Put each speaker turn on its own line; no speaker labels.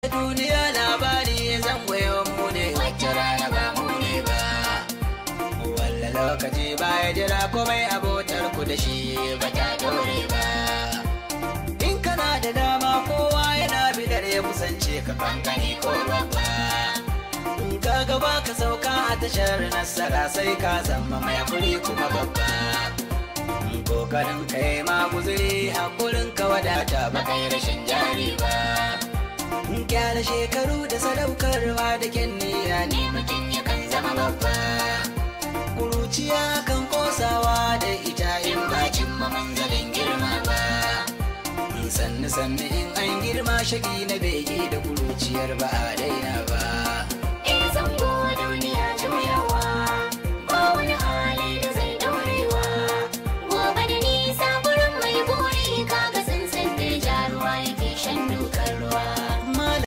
duniya labari zan yawan mu ne wacce rana ba mu ne ba walla lokaci baya jira komai abotar ku da shi ba ta dore ba in kana da dama kowa yana bidar ya kusance ka kankani ko babba in ka gaba ka sauka a tashar nasara sai ka zama mai hakuri kuma babba kokarin kai ma guzuri hakurin ka wadata ba kai rashin jari ba gyara shekaru da sadaukarwa da kyan niyya ne mutum yakan zama babba kuruciya kan kosawa da ita in bacin manzalin girma ba sannu sannu in an girma shagi na bege da kuruciyar ba a daina ba